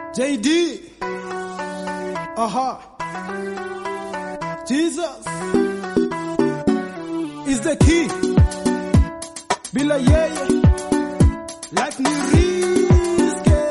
JD. Aha. Jesus is the key. Bila yeye life ni risky.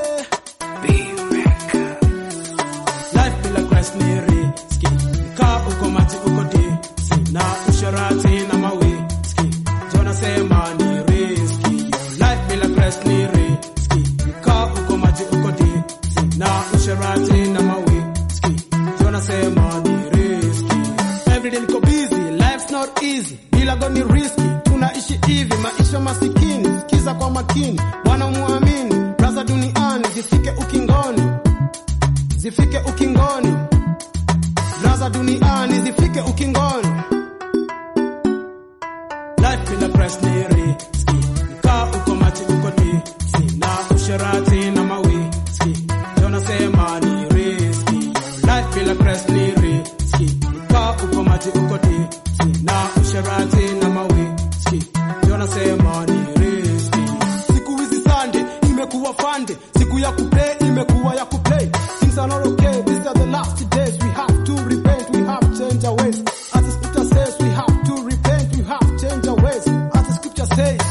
Life bila Christ ni risky. Kaa uko maji uko dipsi na usharati na mawiski. Jona sema ni risky. Life bila Christ ni risky. Kaa uko maji uko dipsi na usharati na mawiski. Jona sema ni risky. Everyday niko busy, life's not easy. Bila go ni risky. Tunaishi hivi maisha masikini. Sikiza kwa makini. Bwana muamini. Braza duniani zifike ukingoni zifike ukingoni, raza duniani zifike ukingoni. Life bila press ni riski, kaa uko maji uko dipsi na usherati na mawiski, ndio nasema ni riski. Life bila press ni riski, kaa uko maji uko dipsi na usherati na mawiski, ndio nasema ni riski. Siku hizi Sunday imekuwa fande, siku ya kuplay imekuwa ya kuplay. Things are not okay, these are the last days. We have to repent, we have to change our ways. As the scripture says, we have to repent, we have to change our ways. As the scripture says,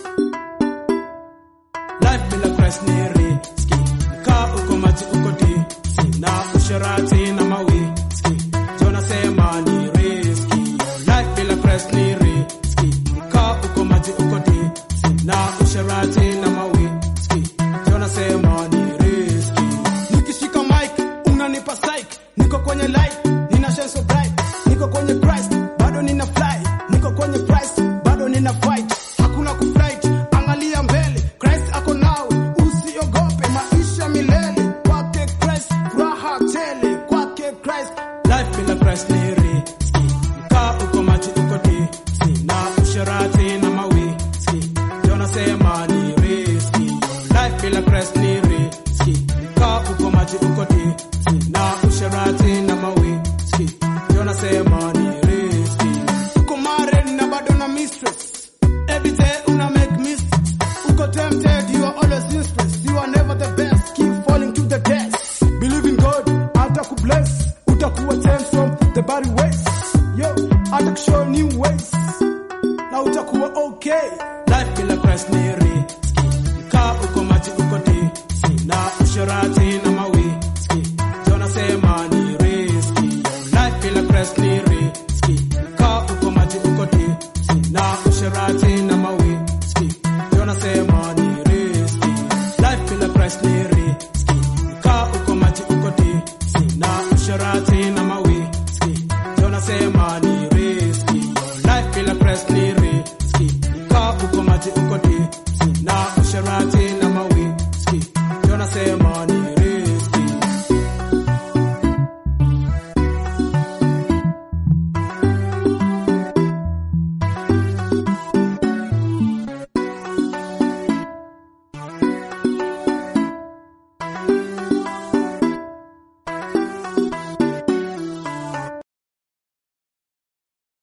life bila Christ ni riski. Kaa uko maji uko dipsi na usherati na mawiski. Jona sema ni riski. Life bila Christ ni riski. Kaa uko maji uko dipsi na usherati na mawiski. Jona sema ni riski. Nikishika mic unanipa psych. Niko kwenye light, nina shine so bright. Niko kwenye Christ, bado nina fly. Niko kwenye Christ, bado nina fight. Hakuna kuflight, angalia mbele. Christ ako nawe, usiogope maisha milele. Kwake Christ, furaha tele. Kwake Christ, life bila Christ ni riski. Kaa uko maji uko dipsi na usherati na mawiski. Ndio nasema ni riski. Life bila Christ ni riski. Kaa uko maji uko dipsi na usherati na mawiski. Ndio nasema ni riski. Uko married na bado na mistress. Every day una make mistakes. Uko tempted, you are always useless. You are never the best. Keep falling to the depths. Believe in God, atakubless. Utakuwa changed from the bad ways. Yo, atakushow new ways. Na utakuwa okay. Life bila Christ ni riski. Kaa uko maji uko dipsi na usherati na mawiski. Jona sema ni riski. Life bila Christ ni riski. Kaa uko maji uko dipsi na usherati na mawiski. Jona sema ni riski. Life bila Christ ni riski. Kaa uko maji uko dipsi na usherati na mawiski. Jona sema ni riski. Life bila Christ ni riski. Kaa uko maji uko